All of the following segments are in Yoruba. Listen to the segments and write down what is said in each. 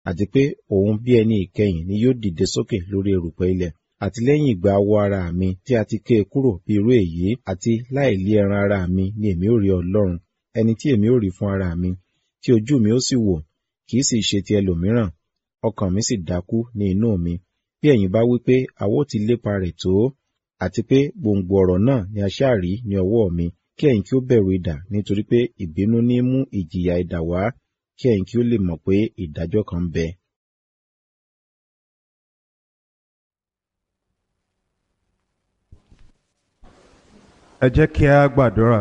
àti pé òun bí ẹni ìkẹyìn ni yóò dìde sókè lórí erùpẹ̀ ilẹ̀ àti lẹ́yìn ìgbà awọ ara mi tí a ti ké e kúrò bí irú èyí àti láìlí ẹran ara mi ni èmi ó rí ọlọ́run ẹni tí èmi ó rí fún ara mi tí ojú mi ó sì wò kì í sì ṣe ti ẹlòmíràn ọkàn mi sì dákú ní inú mi bí ẹ̀yin bá wí pé àwa ó ti lépa rẹ̀ tó àti pé gbòǹgbò ọ̀rọ̀ náà ni a ṣáà rí ní ọwọ́ mi kí ẹ̀yin kí ó bẹ̀rù idà nítorí pé ìbínú ní mú ìjìyà idà wá kí ẹ̀yin kí ó lè mọ̀ pé ìdájọ́ kan ń bẹ. ẹ jẹ́ kí a gbàdúrà.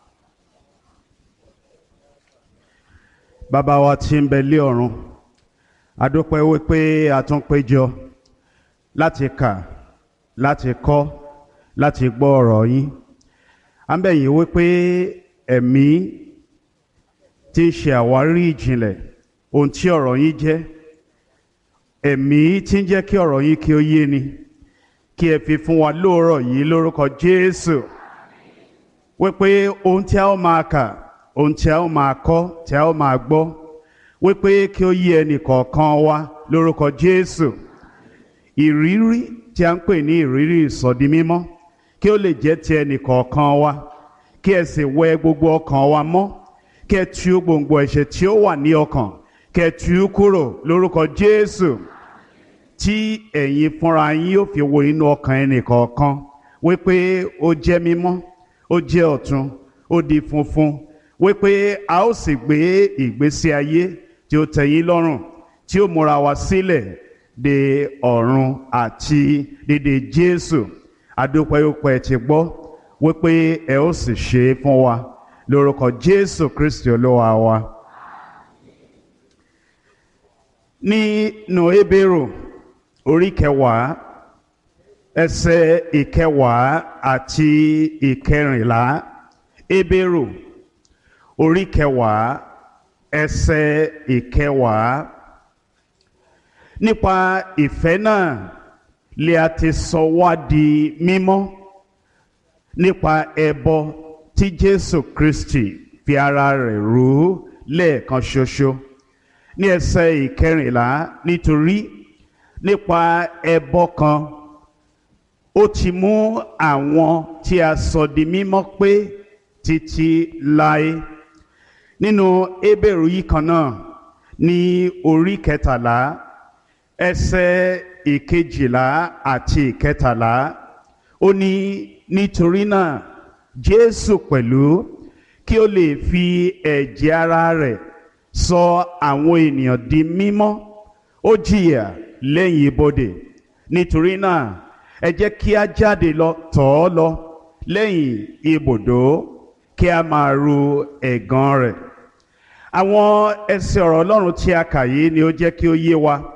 bàbá wa tí ń bẹ lé ọ̀run a dúpẹ́ wípé a tún péjọ láti kà láti kọ́ láti gbọ́ ọ̀rọ̀ yín à ń bẹ̀ yín wípé ẹ̀mí tí ń ṣe àwárí ìjìnlẹ̀ ohun tí ọ̀rọ̀ yín jẹ́ ẹ̀mí tí ń jẹ́ kí ọ̀rọ̀ yín kí ó yé ni kí ẹ fi fún wa lóòrọ̀ yìí lórúkọ Jésù wípé ohun tí a ó máa kà ohun tí a ó máa kọ́ tí a ó máa gbọ́ wípé kí ó yé ẹnì kọ̀ọ̀kan wa lórúkọ Jésù ìrírí tí a ń pè ní ìrírí ìsọdi mímọ́ kí ó lè jẹ́ ti ẹnì kọ̀ọ̀kan wa kí ẹ sì wẹ gbogbo ọkàn wa mọ́ kí ẹ tú gbòǹgbò ẹ̀ṣẹ̀ tí ó wà ní ọkàn kí ẹ tú kúrò lórúkọ Jésù tí ẹ̀yin fúnra yín yóò fi wo inú ọkàn ẹnì kọ̀ọ̀kan wípé ó jẹ́ mímọ́ ó jẹ́ ọ̀tun ó di funfun wípé a ó sì gbé ìgbésí ayé tí ó tẹ́yín lọ́rùn tí ó múra wa sílẹ̀ de ọ̀run àti dédé Jésù adúpẹ́yọpẹ́ ti gbọ́ wípé ẹ ó sì ṣe é fún wa lórúkọ Jésù Kristi olúwa wa. nínú Hébérù orí kẹwàá ẹsẹ̀ ìkẹwàá àti ìkẹrìnlá Hébérù orí kẹwàá ẹsẹ̀ ìkẹwàá nípa ìfẹ́ náà lè a ti sọ wá di mímọ́ nípa ẹbọ tí Jésù Kristi fi ara rẹ̀ rú lẹ́ẹ̀kan ṣoṣo ní ẹsẹ̀ ìkẹrìnlá nítorí nípa ẹbọ kan ó ti mú àwọn tí a sọ di mímọ́ pé títí láé nínú Hébérù yìí kan náà ní orí kẹtàlá ẹsẹ̀ ìkejìlá àti ìkẹtàlá ó ní nítorí náà Jésù pẹ̀lú kí ó lè fi ẹ̀jẹ̀ ara rẹ̀ sọ àwọn ènìyàn di mímọ́ ó jìyà lẹ́yìn ibodè nítorí náà ẹ jẹ́ kí a jáde lọ tọ̀ ọ́ lọ lẹ́yìn ibùdó kí a máa ru ẹ̀gàn rẹ̀ àwọn ẹsẹ̀ ọ̀rọ̀ Ọlọ́run tí a kà yìí ni ó jẹ́ kí ó yé wa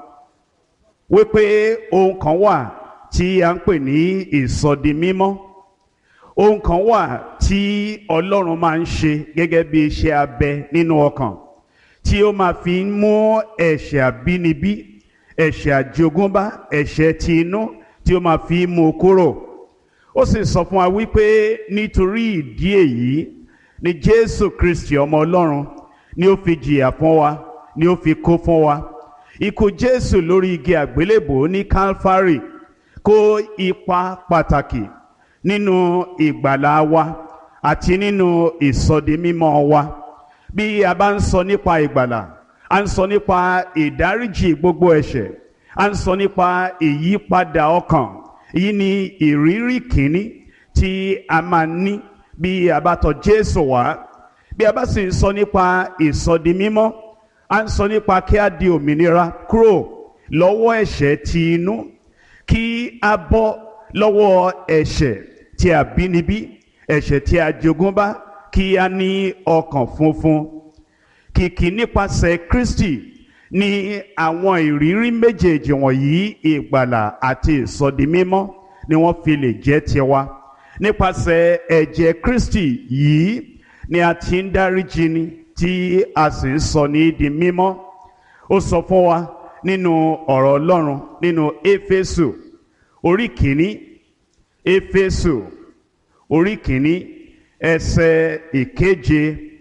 wípé ohun kan wà tí a ń pè ní ìsọdi mímọ́ ohun kan wà tí Ọlọ́run máa ń ṣe gẹ́gẹ́ bí iṣẹ́ abẹ nínú ọkàn tí ó máa fi ń mú ẹ̀ṣẹ̀ àbínibí ẹ̀ṣẹ̀ àjogúnbá ẹ̀ṣẹ̀ ti inú tí ó máa fi mú kúrò ó sì sọ fún wa wípé nítorí ìdí èyí ni Jésù Kristi ọmọ Ọlọ́run ni ó fi jìyà fún wa ni ó fi kó fún wa ikú Jésù lórí igi àgbélébò ní Calvary kó ipa pàtàkì nínú ìgbàlá wa àti nínú ìsọdimímọ́ wa bí a bá ń sọ nípa ìgbàlà a ń sọ nípa ìdáríjì gbogbo ẹ̀ṣẹ̀ a ń sọ nípa ìyípadà ọkàn èyí ni ìrírí kìíní tí a máa ní bí a bá tọ̀ Jésù wá bí a bá sì ń sọ nípa ìsọdimímọ́ a ń sọ nípa kí a di òmìnira kúrò lọ́wọ́ ẹ̀ṣẹ̀ ti inú kí a bọ́ lọ́wọ́ ẹ̀ṣẹ̀ tí a bínibí ẹ̀ṣẹ̀ tí a jogúnbá kí a ní ọkàn funfun kìkì nípasẹ̀ Kristi ní àwọn ìrírí méjèèjì wọ̀nyí ìgbàlà àti ìsọdimímọ́ ni wọ́n fi lè jẹ́ tiwa nípasẹ̀ ẹ̀jẹ̀ Kristi yìí ni a ti ń dáríjì ni tí a sì ń sọ ní di mímọ́ ó sọ fún wa nínú ọ̀rọ̀ Ọlọ́run nínú Éfésù orí kìíní Éfésù orí kìíní ẹsẹ̀ ìkeje